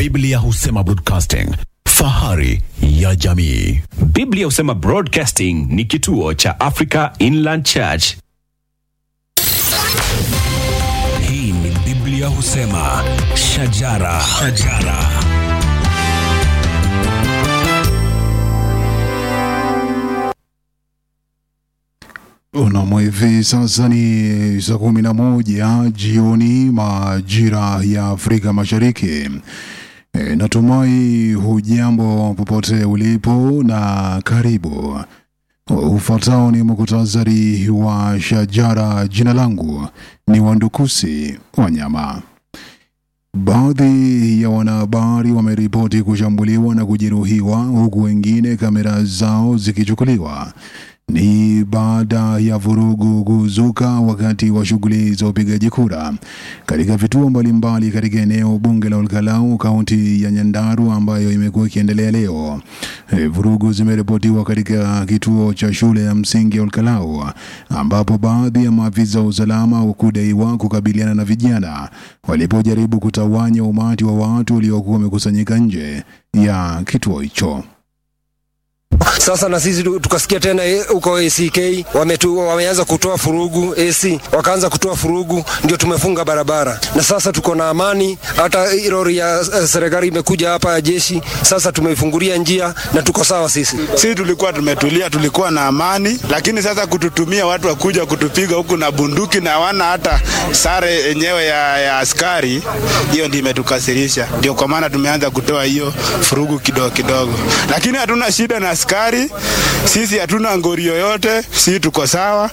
Biblia husema broadcasting, fahari ya jamii. Biblia husema Broadcasting ni kituo cha Africa Inland Church. Hii ni Biblia husema shajara, shajara. Unamo hivi sasa ni saa kumi na moja jioni majira ya Afrika Mashariki. E, natumai hujambo popote ulipo na karibu. Ufuatao ni muktasari wa shajara. Jina langu ni Wandukusi Wanyama. Baadhi ya wanahabari wameripoti kushambuliwa na kujeruhiwa huku wengine kamera zao zikichukuliwa. Ni baada ya vurugu kuzuka wakati wa shughuli za upigaji kura katika vituo mbalimbali katika eneo bunge la Olkalau, kaunti ya Nyandarua, ambayo imekuwa ikiendelea leo. E, vurugu zimeripotiwa katika kituo cha shule ya msingi ya Olkalau, ambapo baadhi ya maafisa wa usalama hukudaiwa kukabiliana na vijana walipojaribu kutawanya umati wa watu uliokuwa wamekusanyika nje ya kituo hicho. Sasa na sisi tu- tukasikia tena eh, huko ACK wametu, wameanza kutoa furugu AC, wakaanza kutoa furugu, ndio tumefunga barabara, na sasa tuko na amani. Hata hii lori ya eh, serikali imekuja hapa ya jeshi, sasa tumeifungulia njia na tuko sawa sisi. Sisi tulikuwa tumetulia, tulikuwa na amani, lakini sasa kututumia watu wakuja kutupiga huku na bunduki na hawana hata sare yenyewe ya, ya askari, hiyo ndio imetukasirisha. Ndio kwa maana tumeanza kutoa hiyo furugu kidogo kidogo, lakini hatuna shida na askari. Sisi hatuna ngori yoyote, sisi tuko sawa.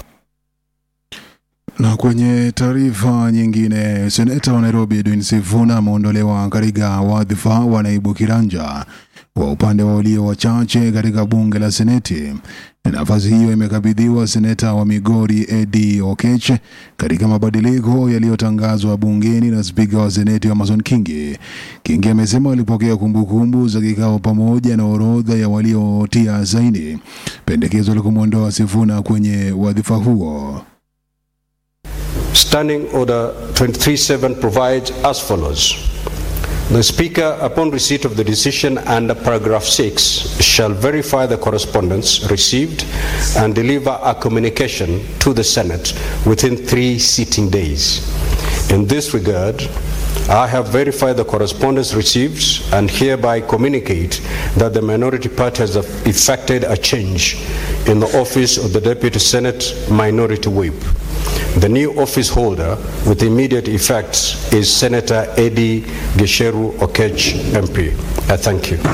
Na kwenye taarifa nyingine, seneta wa Nairobi Edwin Sifuna ameondolewa katika wadhifa wa naibu kiranja wa upande wa walio wachache katika bunge la Seneti. Nafasi hiyo imekabidhiwa seneta wa Migori Eddie Okech katika mabadiliko yaliyotangazwa bungeni na spika wa Seneti Amason Kingi. Kingi amesema alipokea kumbukumbu za kikao pamoja na orodha ya waliotia saini pendekezo la kumwondoa Sifuna kwenye wadhifa huo. Standing Order 237 provides as follows. The Speaker, upon receipt of the decision under paragraph 6, shall verify the correspondence received and deliver a communication to the Senate within three sitting days. In this regard, I have verified the correspondence received and hereby communicate that the minority party has effected a change in the office of the Deputy Senate Minority Whip. The new office holder with immediate effect is Senator Eddie Gesheru Okech MP. I thank you.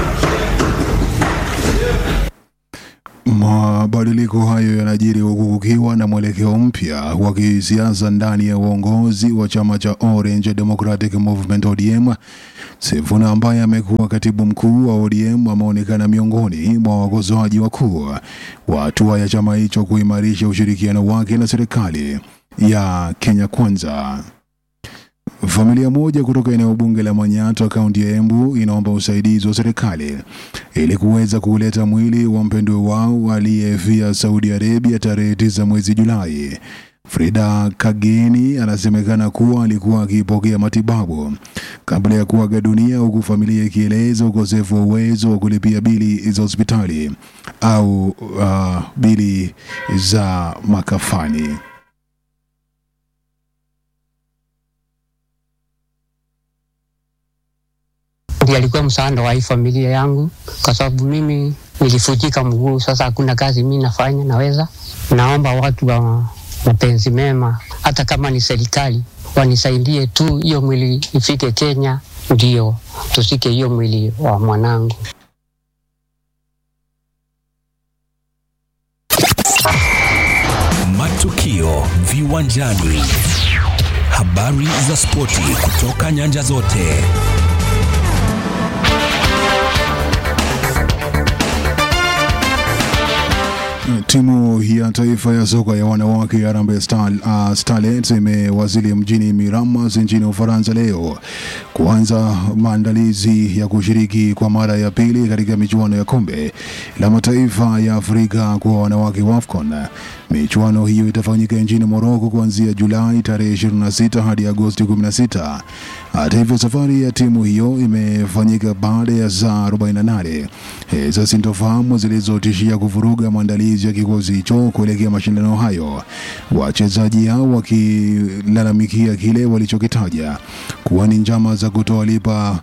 Mabadiliko hayo yanajiri huku kukiwa na mwelekeo mpya wa kisiasa ndani ya uongozi wa chama cha Orange Democratic Movement ODM. Sifuna ambaye amekuwa katibu mkuu wa ODM ameonekana miongoni mwa wakosoaji wakuu wa hatua ya chama hicho kuimarisha ushirikiano wake na serikali ya Kenya Kwanza. Familia moja kutoka eneo bunge la Manyatta kaunti ya Embu inaomba usaidizi wa serikali ili kuweza kuleta mwili wa mpendwa wao aliyefia Saudi Arabia tarehe tisa mwezi Julai. Frida Kageni anasemekana kuwa alikuwa akipokea matibabu kabla ya kuaga dunia, huku familia ikieleza ukosefu wa uwezo wa kulipia bili za hospitali au uh, bili za makafani. ndiye alikuwa msaada wa hii familia yangu, kwa sababu mimi nilifujika mguu. Sasa hakuna kazi mimi nafanya naweza. Naomba watu wa mapenzi mema, hata kama ni serikali, wanisaidie tu hiyo mwili ifike Kenya, ndio tusike hiyo mwili wa mwanangu. Matukio viwanjani, habari za spoti kutoka nyanja zote. Timu ya taifa ya soka ya wanawake ya Harambee Star, uh, Starlets imewasili mjini Miramas nchini Ufaransa leo kuanza maandalizi ya kushiriki kwa mara ya pili katika michuano ya kombe la mataifa ya Afrika kwa wanawake WAFCON. Michuano hiyo itafanyika nchini Morocco kuanzia Julai tarehe 26 hadi Agosti 16. Hata hivyo, safari ya timu hiyo imefanyika baada ya saa 48 eh, za sintofahamu zilizotishia kuvuruga maandalizi ya kikosi hicho kuelekea mashindano hayo, wachezaji hao wakilalamikia kile walichokitaja kuwa ni njama za kutowalipa